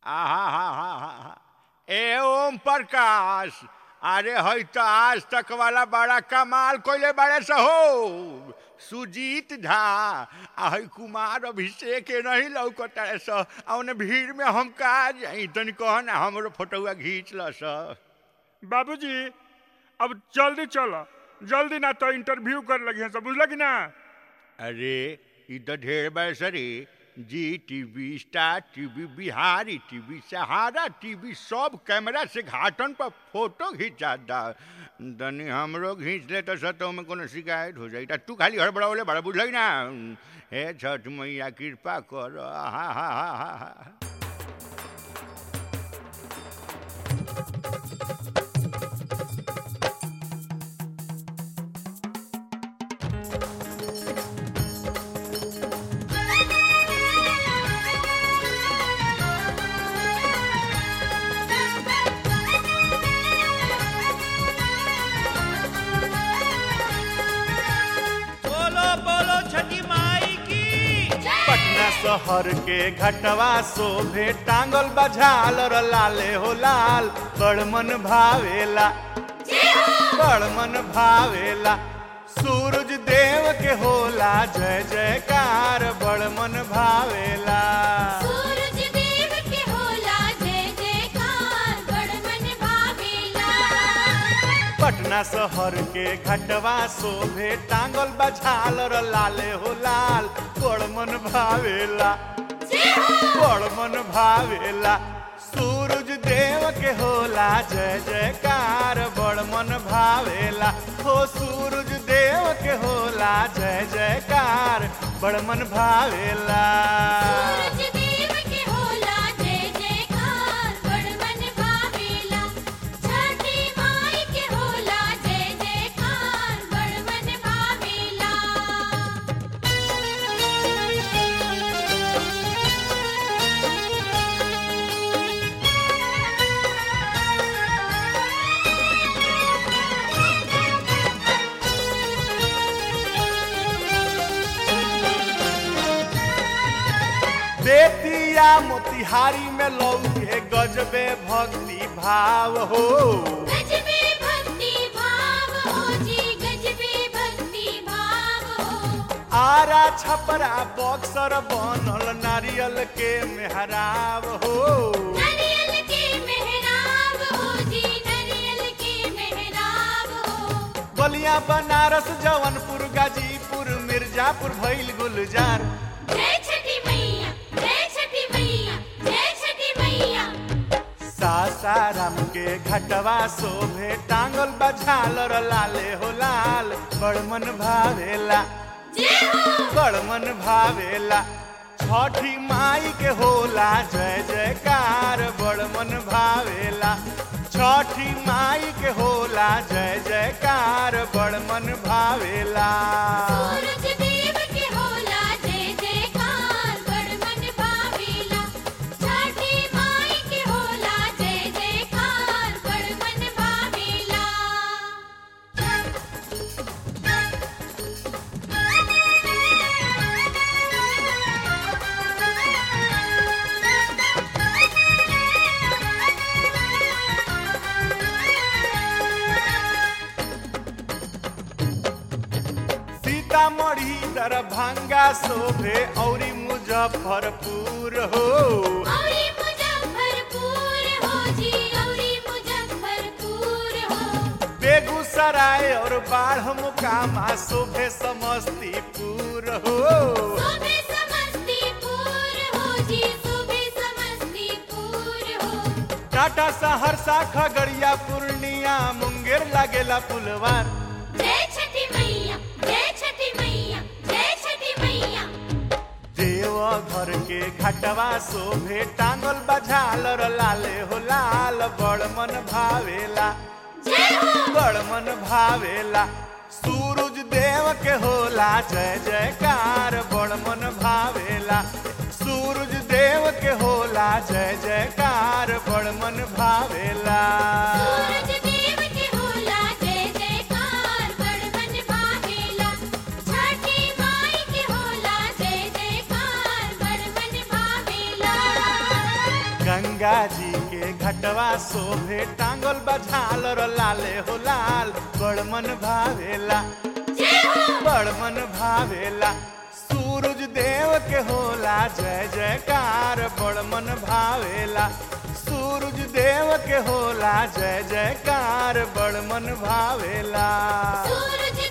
आहा ए ओम प्रकाश अरे हई तो आज तक वाला बड़ा कमाल कोइले बड़े से हो सुजीत झा आ हई कुमार अभिषेक के नहीं लौकता स आ ओने भीड़ में हम का जाई तनी कह ना हमरो फोटोआ खींच ल स बाबूजी अब जल्दी चलो जल्दी ना तो इंटरव्यू कर लगी सब बुझल कि ना अरे ई तो ढेर बैसरी Zee TV Star TV Bihari TV Sahara TV सब कैमरा से घाटन पर फोटो खींचा दा तनी हमरो खींच ले तो सतो में कोनो शिकायत हो जाई तू खाली हड़बड़ावले बड़ा बुझल ना हे छठ मैया कृपा कर हा हा हा हा बोलो बोलो छठी माई की पटना शहर के घटवा शोभे टांगल बझाल और लाले हो लाल बड़ मन भावेला बड़ मन भावेला सूरज देव के होला जय जयकार बड़ मन भावेला सूरज देव के होला जय जयकार बड़ मन भावेला पटना शहर के घटवा शोभे टांगल बझाल और लाले हो लाल बड़ मन भावेला बड़ मन भावेला सूरज देव के होला जय जयकार बड़ मन भावेला हो सूरज देव के होला जय जयकार बड़ मन भावेला सूरज देव के होला जय जयकार बड़ मन भावेला छठी माई के होला जय जयकार बड़ मन भावेला बेतिया मोतिहारी में लौके गजबे भक्ति भाव हो गजबे भक्ति भाव हो जी गजबे भक्ति भाव हो आरा छपरा बक्सर बनल नारियल के मेहराब हो नरियल के मेहराब हो जी नरियल के मेहराब हो बलिया बनारस जौनपुर गाजीपुर मिर्जापुर भइल गुलजार जय छठी मैया जय छठी मैया जय छठी मैया सासाराम के घटवा शोभे टांगल बझाल और लाले हो लाल बड़ मन भावेला जय हो बड़ मन भावेला छठी माई के होला जय जयकार बड़ मन भावेला छठी माई के होला जय जयकार बड़ मन भावेला सूरज देव के होला जय जयकार बड़ मन भावेला छठी माई के होला जय जयकार बड़ मन भावेला सीतामढ़ी दरभंगा शोभे औरी मुजफ्फरपुर हो औरी मुजफ्फरपुर हो जी औरी मुजफ्फरपुर हो बेगूसराय और बाढ़ मुकामा शोभे समस्तीपुर हो सुबह समस्तीपुर हो जी सुबह समस्तीपुर हो टाटा सहरसा खगड़िया पूर्णिया मुंगेर लागेला पुलवार जय छठी मैया जय छठी मैया जय छठी मैया देवघर के घटवा शोभे टांगल बझाल और लाले हो लाल बड़ मन भावेला जय हो बड़ मन भावेला सूरज देव के होला जय जयकार बड़ मन भावेला सूरज देव के होला जय जयकार बड़ मन भावेला सूरज देव के होला जय जयकार बड़ मन भावेला छठी माई के होला जय जयकार बड़ मन भावेला गंगा जी के घटवा शोभे टांगल बझाल लाले हो लाल बड़ मन भावेला बड़ मन भावेला सूरज देव के होला जय जयकार बड़ मन भावेला सूरज देव के होला जय जयकार बड़ मन भावेला सूरज